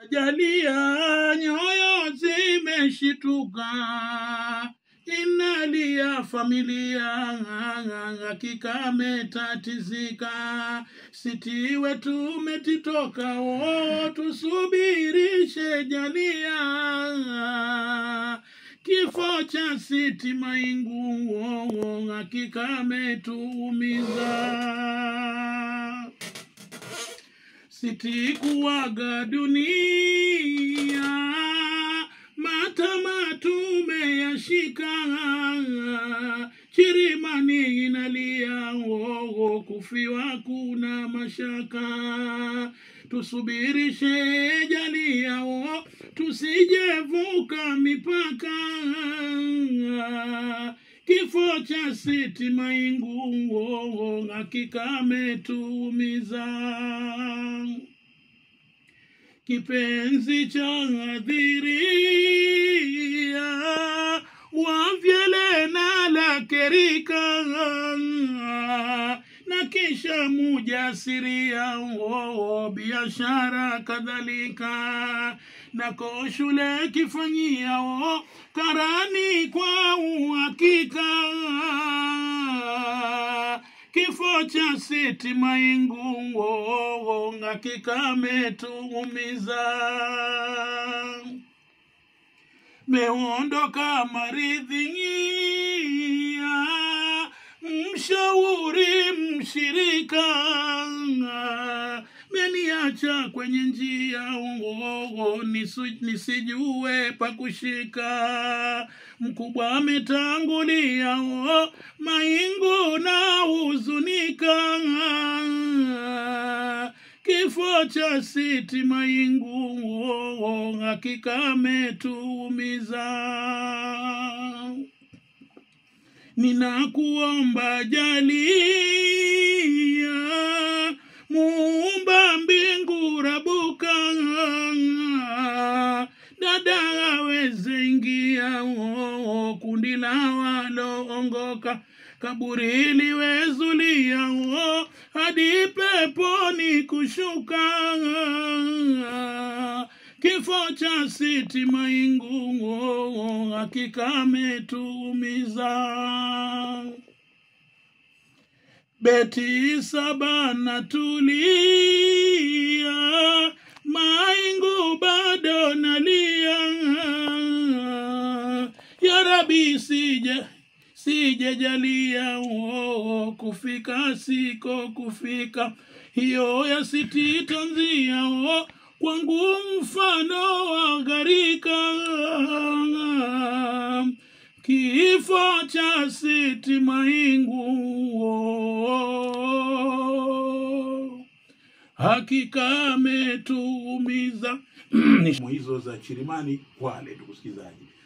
Jalia nyoyo zimeshituka, inalia familia, hakika ametatizika. Siti wetu umetitoka, oh, tusubirishe jalia. Kifo cha Siti Maingu, oh, hakika ametuumiza sitikuwaga dunia matama tumeyashika chirimani inalia oo kufiwa kuna mashaka tusubirishe jaliao tusijevuka mipaka kifo cha Siti Maingu oo hakika ametuumiza kipenzi cha adhiria wavyele na lakerika na kisha mujasiria oo biashara kadhalika nako shule kifanyia o karani kwa uhakika kifo cha Siti Maingu oo hakika ametuumiza meondoka maridhia mshauri mshirika meniacha kwenye njia oo nisu- nisijue pa kushika mkubwa ametangulia oo maingu na huzunika kifo cha Siti Maingu oo hakika ametuumiza ninakuomba jalia muumba mbingu rabuka dada aweze ingia oo kundi la waloongoka kaburi liwezulia oo hadi peponi kushuka kifo cha Siti Maingu oo hakika ametuumiza beti saba na tulia Maingu bado nalia ya Rabi sije sije jalia oo kufika siko kufika hiyo ya Siti tanzia oo kwangu mfano wa gharika kifo cha Siti Maingu oo hakika ametuumiza hizo za Chirimani Kwale, ndugu msikilizaji.